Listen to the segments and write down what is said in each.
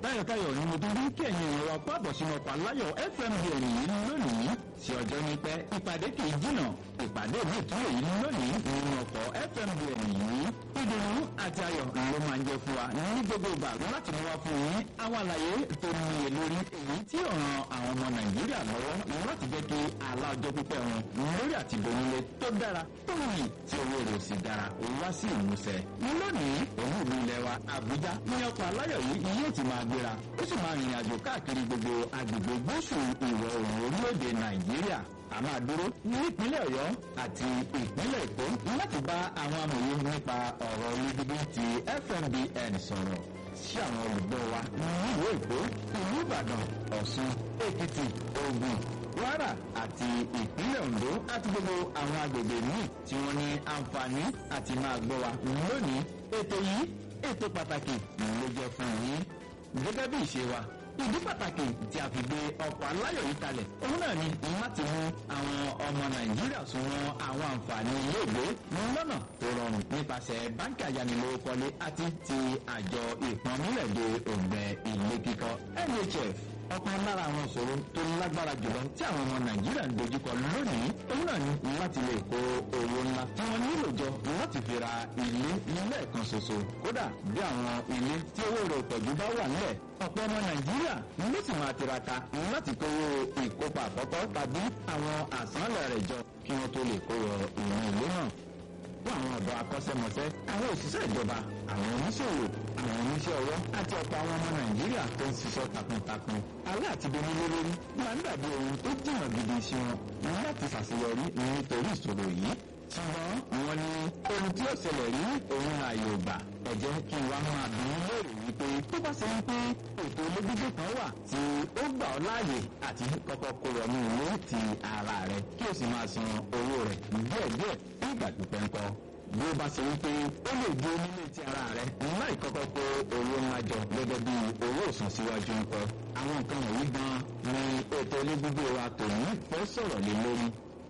tayọ̀tayọ̀ ni mo tún rí kí ẹ̀yin èèyàn wa pàbọ̀ sínú ọkọ̀ aláyọ̀ fm yìí lónìí sí ọjọ́ ní pẹ́ ìpàdé kì í jìnà ìpàdé mi tún èyí lónìí nínú ọkọ̀ fm yìí ìdùnnú àti ayọ̀ ló máa ń jẹ fún wa ní gbogbo ìgbà láti mú wa fún yín àwọn àlàyé tó níye lórí èyí tí ó ran àwọn ọmọ nàìjíríà lọ́wọ́ láti jẹ́ kí alájọ́ pípẹ́ wọn lórí àti ìdónílé tó dára tó wùyí tí owó rẹ̀ ò sì dára wá sí ìmúṣẹ. lónìí òun ìlú ilẹ̀ wa àbújá ní ọkọ̀ aláyọ̀ yìí yóò ti máa gbéra ó sì máa rìnrìn àjò káàkiri gbogbo agbègbè gúúsù ìwọ̀ oòrùn orílẹ̀-èdè nàìjíríà a máa dúró ní ìpínlẹ̀ ọ̀yọ́ àti ìpínlẹ̀ èkó láti bá àwọn amòye nípa ọ̀rọ̀ olùdíje ti fmbn sọ̀rọ̀ sí àwọn olùgbọ́ wa nílùú èkó ìlú ìbàdàn ọ̀ṣun èkìtì ògùn kwara àti ìpínlẹ̀ ondo àti gbogbo àwọn agbègbè míì tí wọ́n ní àǹfààní àti máa gbọ́ wa lónìí ètò yìí ètò pàtàkì ló jẹ́ fún yín gẹ́gẹ́ bí ìṣe wa ìdí pàtàkì tí a fi gbé ọkọ̀ aláyọ̀ yìí kalẹ̀ òun náà ni láti mú àwọn ọmọ nàìjíríà súnmọ́ àwọn àǹfààní iléèwé lọ́nà tó rọrùn nípasẹ̀ báńkì ayánilówókọ́lé àti ti àjọ ìpọ́nmílẹ̀dẹ òǹgbẹ ilé kíkọ́ nhf ọ̀kan lára àwọn ìṣòro tó lágbára jùlọ tí àwọn ọmọ nàìjíríà ń dojúkọ lónìí òun náà ni láti lè kó owó ńlá tí wọ́n nílò jọ láti fi ra ilé lẹ́ẹ̀kan ṣoṣo kódà bí àwọn ilé tí owó rẹ̀ pọ̀jù bá wà nílẹ̀ ọ̀pọ̀ ọmọ nàìjíríà ló sì máa tiraka láti kówó ìkópa àkọ́kọ́ tàbí àwọn àsánlẹ̀ rẹ̀ jọ kí wọ́n tó lè kó wọ ìwọ̀n ilé náà fún àwọn ọ̀dọ́ akọ́ṣẹ́mọṣẹ́ àwọn òṣìṣẹ́ ìjọba àwọn oníṣòwò àwọn oníṣẹ́ ọwọ́ àti ọ̀pọ̀ àwọn ọmọ nàìjíríà tó ń ṣiṣẹ́ takuntakun alẹ́ àti donílé lórí máa ń dàbí ohun tó jìnnà gidi sí wọn láti ṣàṣeyọrí nítorí ìṣòro yìí ṣùgbọ́n wọn ní ohun tí ó ṣẹlẹ̀ rí òun ààyè ògbà ẹ̀jẹ̀ kí n wá máa bí léèrè wípé tó bá ṣe wípé ètò olóbíjì kan wà tí ó gbà ọ́ láàyè àti kọ́kọ́ kó wọnú ilé ti ara rẹ̀ kí o sì máa san owó rẹ̀ díẹ̀díẹ̀ fún ìgbà pípẹ́ ńkọ́ bí ó bá ṣe wípé ó lè di onílé ti ara rẹ̀ láì kọ́kọ́ kó owó ńlá jọ gẹ́gẹ́ bí owó òsàn síwájú ńkọ́ àwọn nǹkan wọ̀nyí gan ni ètò olóbíjì wa tòun fẹ́ sọ̀rọ̀ lé lórí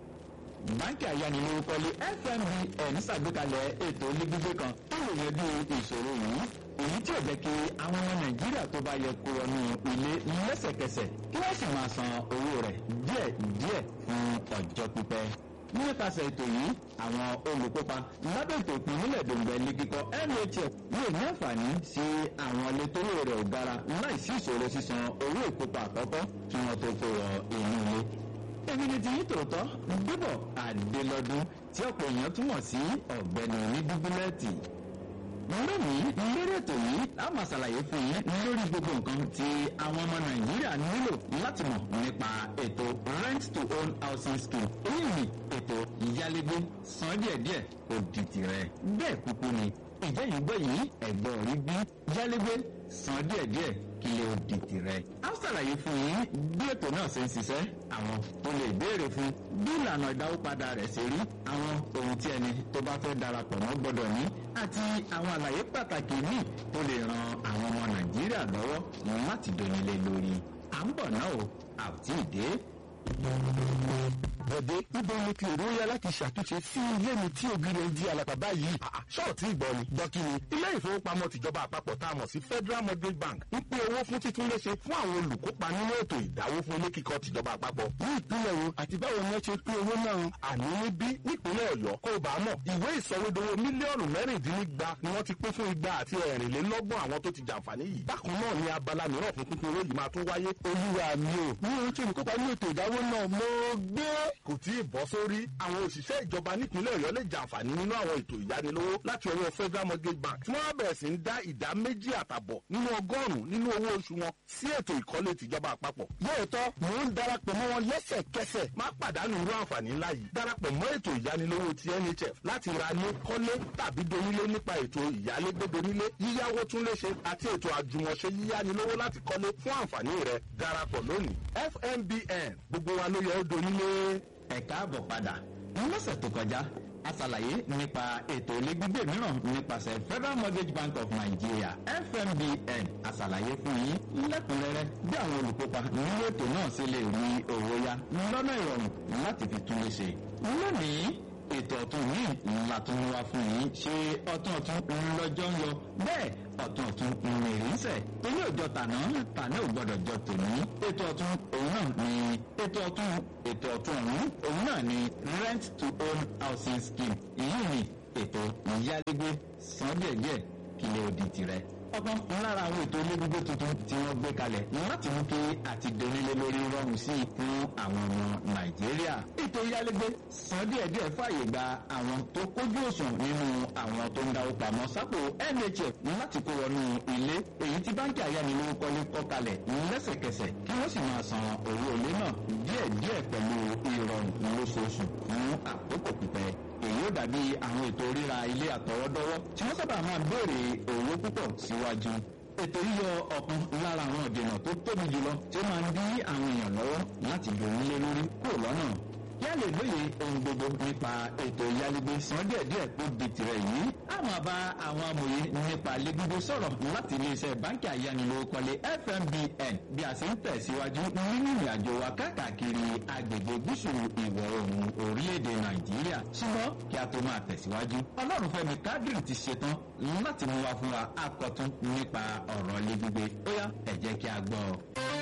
báńkì ayánilówókọ́lé fmbn ṣàgbékalẹ̀ ètò onígbígbé kan tó lè yanjú ìṣòro yìí èyí tí ò jẹ́ kí àwọn ọmọ nàìjíríà tó bá yẹ kó wọnú ilé lẹ́sẹ̀kẹsẹ̀ kí wọ́n sì máa san owó rẹ̀ díẹ̀ díẹ̀ fún ọjọ́ pípẹ́ nípasẹ̀ ètò yìí àwọn olùkópa lábẹ́ ètò ìpínlẹ̀ dòǹgbẹ́ ilé kíkọ́ nhf yóò ní àǹfààní sí àwọn ilé tó lè rẹ̀ ò gara láì sí ìṣòro sísan owó ìkópa àkọ́kọ́ kí wọ́n tó kó wọ inú ilé èmi ni ti yín tòótọ́ gbébọ̀ àdélọ́dún tí ọ̀pọ̀ èèyàn túmọ̀ sí ọ̀gbẹ́ni onídúgbúlẹ́ẹ̀tì. lónìí lórí ètò yìí a máa ṣàlàyé fún yín lórí gbogbo nǹkan tí àwọn ọmọ nàìjíríà nílò láti mọ̀ nípa ètò rent to own housing scheme èyí ni ètò ìyálégbé san díẹ̀díẹ̀ kò di tirẹ̀ bẹ́ẹ̀ kúkú ni ìjẹ́yìn gbọ́ yìí ẹ̀gbọ́n rí bí yálégbé san díẹ̀díẹ̀ kí lè di tirẹ̀. a ṣàlàyé fún yín bí ètò náà ṣe ń ṣiṣẹ́ àwọn tó lè béèrè fún bí ìlànà ìdáwópadà rẹ̀ ṣe rí àwọn ohun tí ẹni tó bá fẹ́ darapọ̀ mọ́ gbọ́dọ̀ ní àti àwọn àlàyé pàtàkì míì tó lè ran àwọn ọmọ nàìjíríà lọ́wọ́ láti donílé lórí. à ń bọ̀ náà o àti ìdè bọ̀dé níbo ni kí èrò yá láti ṣàtúnṣe sí ilé mi tí ògiri ń di alàpà báyìí. ṣọ́ọ̀tì ìgbọ́ ni dọ́kínni ilé ìfowópamọ́ tìjọba àpapọ̀ tá a mọ̀ sí federal mortgage bank ń pín owó fún títúnléṣe fún àwọn olùkópa nínú ètò ìdáwó fún ilé kíkọ́ tìjọba àpapọ̀. ní ìpínlẹ̀ wo àti báwo ni wọ́n ṣe pín owó náà. àní níbí nípínlẹ̀ ọ̀yọ́ kó o bá mọ̀ ìwé ìsọwédowó mílíọ̀nù mẹ́rìndínlígba ni wọ́n ti pín fún igba àti ẹ̀rìnlélọ́gbọ̀n àwọn tó ti jàǹfààní yìí. bákan náà ni abala mìíràn fún pínpín owó yìí máa tún wáyé. olúwa mi ò ní ohun tí olùkópa nínú ètò ìdáwó náà mo gbé kò tí ì bọ́ sórí àwọn òṣìṣẹ́ ìjọba nípínlẹ̀ ọ̀yọ́ lè jàǹfààní nínú àwọn ètò ìyánilówó láti ọwọ́ federal mortgage bank tí wọ́n bẹ̀rẹ̀ sí ń dá ìdá méjì àtàbọ̀ nínú ọgọ́rùn-ún nínú owó oṣù wọn sí ètò ìkọ́lé tìjọba àpapọ̀. lóòótọ́ mò ń darapọ̀ mọ́ wọn lẹ́sẹ̀kẹsẹ̀. má pàdánù irú àǹfààní ńlá yìí darapọ̀ mọ́ ètò ìyánilówó ti nhf láti ra ní kọ́lé tàbí donílé nípa ètò ìyálégbé donílé yíyáwó tún léṣe àti ètò àjùmọ̀ṣe yíyánilówó láti kọ́lé fún àǹfààní rẹ darapọ̀ lónìí fmbn gbogbo wa ló yẹ ó donílé ẹ káàbọ̀ padà lọ́sẹ̀ tó kọjá a ṣàlàyé nípa ètò ilé gbígbé mìíràn nípasẹ̀ federal mortgage bank of nigeria fmbn a ṣàlàyé fún yín lẹ́kùnrẹ́rẹ́ bí àwọn olùkópa nínú ètò náà ṣe lè rí owó yá lọ́nà ìrọ̀rùn láti fi tún lè ṣe. lónìí ètò ọ̀tún míì ńlá tó ń wá fún yín ṣe ọ̀tún ọ̀tún ńlọ́jọ́ ń lọ bẹ́ẹ̀ ọ̀tún ọ̀tún mìrìnsẹ̀ ilé òjọ tàná tàná ò gbọdọ̀ jọ tòní ètò ọ̀tún òun náà ni ètò ọ̀tún ètò ọ̀tún ọ̀hún òun náà ni rent to own housing scheme èyí ni ètò ìyálégbé san díẹ̀díẹ̀ kí lè odi tirẹ̀ ọ̀kan lára àwọn ètò olóògbé tuntun tí wọ́n gbé kalẹ̀ láti mú kí àti donílé lórí rọrùn sí i fún àwọn ọmọ nàìjíríà. ètò ìyálégbé san díẹ̀díẹ̀ fààyè gba àwọn tó kójú òṣùwọ̀n nínú àwọn tó ń dáwó pamọ́ sápò nhf láti kó wọnú ilé èyí tí báńkì ayánilówókọ́lé kọ́ kalẹ̀ lẹ́sẹ̀kẹsẹ̀ kí wọ́n sì máa san owó ilé náà díẹ̀díẹ̀ pẹ̀lú ìrọ̀rùn lóṣooṣù fún àkókò pípẹ́ èyí ó dàbí àwọn ètò ríra ilé àtọwọ́dọ́wọ́ tí wọ́n sábà máa ń béèrè owó púpọ̀ síwájú. ètò yíyọ ọ̀kan lára àwọn ìdènà tó tóbi jùlọ tí ó máa ń dí àwọn èèyàn lọ́wọ́ láti dòun lé lórí kúrò lọ́nà. kí a lè lóye ohun gbogbo nípa ètò ìyálégbé san díẹ̀díẹ̀ tó di tirẹ̀ yìí a máa bá àwọn amòye nípa légbígbé sọ̀rọ̀ láti iléeṣẹ́ báńkì ayánilówókọ́lé fmbn bí a ṣe ń tẹ̀síwájú nínú ìrìnàjò wa káàkiri agbègbè gúúsù ìwọ̀ oòrùn orílẹ̀-èdè nàìjíríà ṣùgbọ́n kí a tó máa tẹ̀síwájú ọlọ́runfẹ́mi kádìrì ti ṣetán láti mú wa fún wa akọ̀tún nípa ọ̀rọ̀ légbígbé ó yá ẹ jẹ́ kí a gbọ́ ọ.